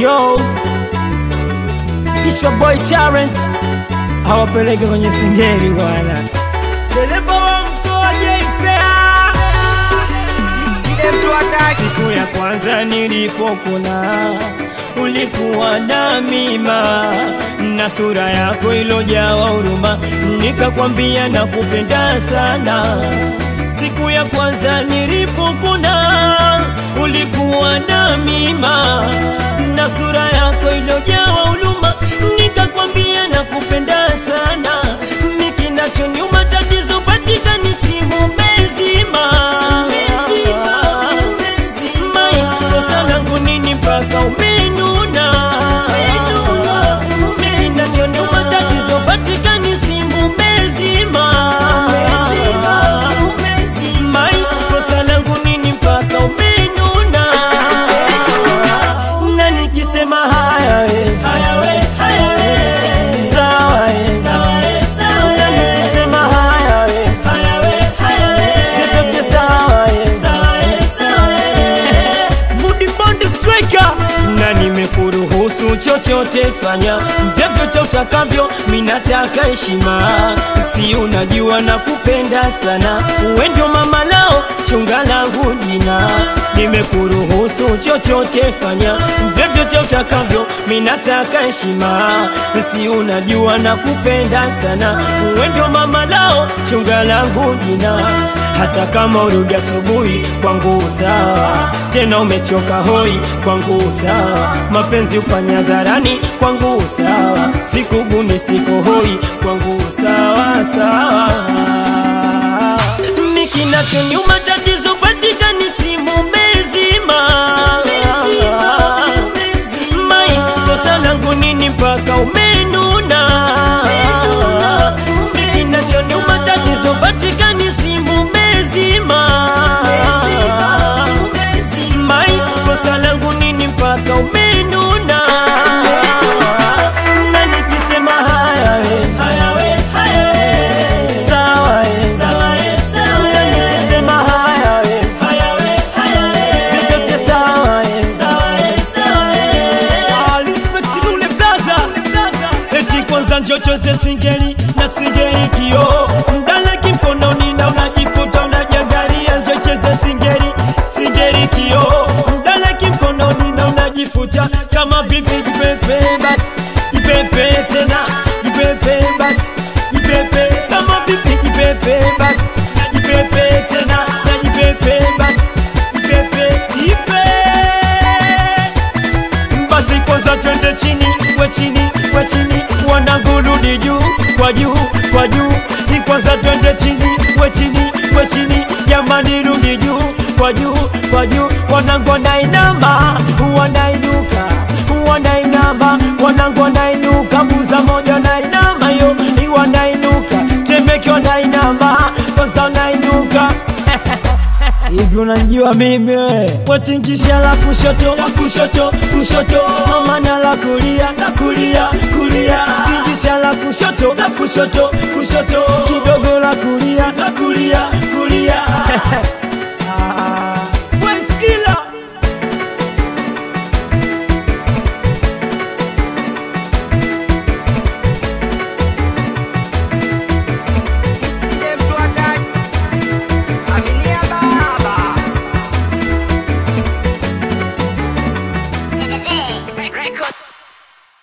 yo Isha boy talent awapeleke kwenye singeli bwana. Dereva wa mkoa Jeifea, siku ya kwanza nilipokuna ulikuwa na mima na sura yako ilojawa huruma, nikakwambia nakupenda sana. Siku ya kwanza nilipokuna ulikuwa na mima na sura yako ilojawa huruma, nikakwambia nakupenda sana. Mikinachoniuma tatizo patikani simu mezima maikosa langu nini mpaka umenuna Mikinachoniuma tatizo patikani simu mezima maikosa langu nini mpaka umenuna na nikisema haya we haya we haya we sawa we sawa we sawa we na nikisema haya we haya we haya we vyote sawa we sawa we sawa we Mudi Bond Striker na nimekuruhusu chochote fanya vyovyote utakavyo, minataka heshima, si unajua na kupenda sana, uwe ndio mama lao chunga langu jina. Nimekuruhusu chochote fanya vyovyote utakavyo, minataka heshima, si unajua na kupenda sana, uwe ndio mama lao chunga langu jina hata kama urudi asubuhi kwangu sawa, tena umechoka hoi kwangu sawa, mapenzi ufanya dharani kwangu sawa, sikuguni siko hoi kwangu sawa sawa. Mikinachoniuma tatizo patikani simu mezima mai kosa langu nini mpaka umenuna Mikinachoniuma tatizo patikani simu mezima mai kosa langu nini mpaka umenuna na nikisema haya we haya we haya we sawa we sawa we sawa we na nikisema haya we haya we haya we vyote sawa we sawa we sawa we ah respect lule blaza eti kwanza njochoze singeli na singeli kio mdaleki mkononi na unajifuta unajiangalia njocheze singeli singeli kio mdaleki mkononi na unajifuta kama vipi jipepe basi jipepe tena jipepe basi jipepe kama vipi jipepe basi jipepe tena na jipepe basi jipepe jipe basi kwanza twende chini we chini we chini wanangurudi juu kwa juu kwa juu Ni kwanza twende chini we chini we chini jamani rudi juu kwa juu kwa juu wanangu wanainama wanainuka wanainama wanangu wanainuka buza moja wanainama yo ni wanainuka temeke wanainama kwanza wanainuka Hivi unanijua mimi we? Watingisha la kushoto, la kushoto, kushoto Mama na la kulia, la kulia, kulia Tingisha la kushoto, la kushoto, kushoto Kidogo la kulia, la kulia, kulia